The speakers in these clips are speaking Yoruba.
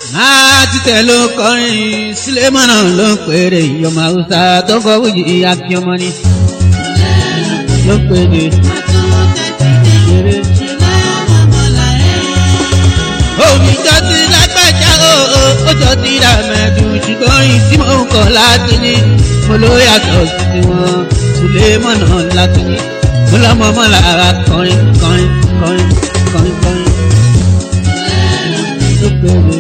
títẹ̀ ló kọrin sílẹ̀mọ́nà ló ń pèrè ìyọ̀mọ̀ haúsá tó kọ́ wíjì akíọmọ ni ló ń pèrè eré. omi jọ ti lágbàjá o ó jọ ti rà mẹ́dùn ṣùgbọ́n yìí tí mò ń kọ́ láti ní mo ló yàtọ̀ sí tiwọn sílẹ̀mọ́nà láti ní mo lọ́mọ mọ́lá kọrin kọrin kọrin kọrin kọrin ló pèrè.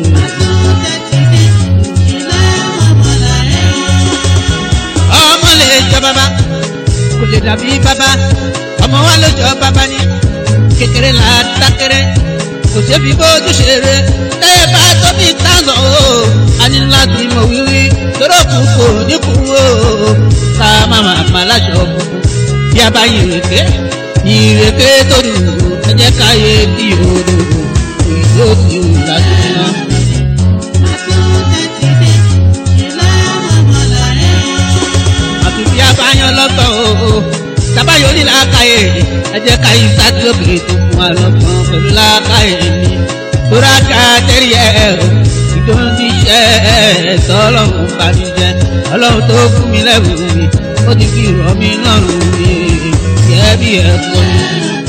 ọmọ lè jọ bàbá kò lè dàbí bàbá ọmọ wa ló jọ bàbá ní kékeré là á dákẹ́rẹ́ kò sébi bójú ṣeré tẹ́yẹ bá tóbi tánà o a ní láti mọ̀ wíwí tóró kù kò ní kú o ká má má má láṣọ funfun bí a bá yìrèké yìrèké tó dùn ẹ jẹ́ ká yé bí odò ìjó tí o láti ná. àfi bí a bá yan lọ́gbọ̀n o tábàyò ní làákàyè ẹ jẹ́ ká yí sátìlókè tó fún wa lọ́gbọ̀n pẹ̀lú làákàyè mi tóra ká tẹ́rì ẹ̀ o ìdóhùn ti ṣe ẹ̀ tọ́lọ́hún bá mi jẹ ọlọ́run tó fún mi lẹ́bùn mi ó ti fi rọ̀ mí lọ́rùn mi yẹ bí ẹ kọ́ mi.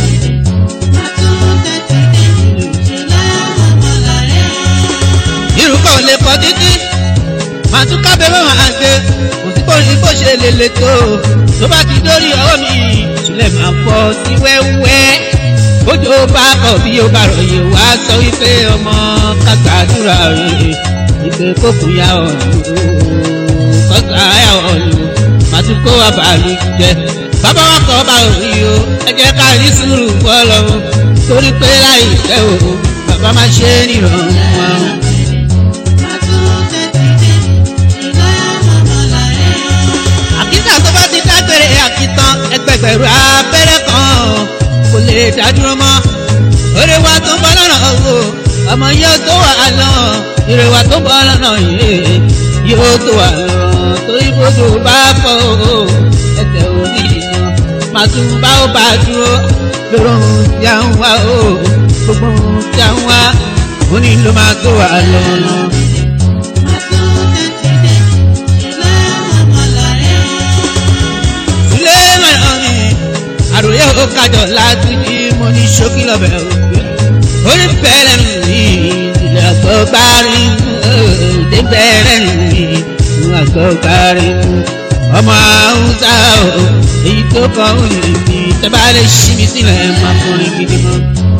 irúkọ̀ lè kọ́ títí màá tún kábẹ́ mọ́ màá gbé kò sí kò ní bó ṣe lè le tó tó bá ti dórí ọwọ́ mi ìtúlẹ̀ máa fọ́ sí wẹ́wẹ́ bójú bá kọ̀ bí ó bá ròyìn wá sọ wípé ọmọ kàgbàdúrà rè ìpè kókù yá ọ̀lù kọ́sà yá ọ̀lù màá tún kó abàlù jẹ bàbá wa kọ́ bá òrí o ẹ jẹ́ ká rí sùúrù fọlọ́run torí pé láìpẹ́ o bàbá máa ṣe é nìrọ̀rùn wọn. àkísà tó bá ti dágbére àkìtàn ẹgbẹgbẹ̀rún abẹ́rẹ́ kan kò lè dádúró mọ́ oore wa tó ń bọ́ lọ́nà o ọmọ yóò tó wà lọ ire wa tó ń bọ́ lọ́nà yìí yóò tó wà lọ torí bójú bá fọ́ o ẹsẹ̀ òní iná màá tún bá ó bá dúró lóró ohun tí a ń wá o gbogbo ohun tí a ń wá òní ló máa tó wà lọ. ilé mẹ́rin mi àròyé ó kájọ láti ní mo ní ṣókí lọ́bẹ̀ òkè orí bẹ̀rẹ̀ mi ìdílé àgbọ̀gbárí ìdè bẹ̀rẹ̀ mi ìdílé àgbọ̀gbárí ọmọ haúsá o èyí tó kọ́ òye mi tẹ́ bá lè ṣí mi sílẹ̀ máa fún mi gidi mọ́.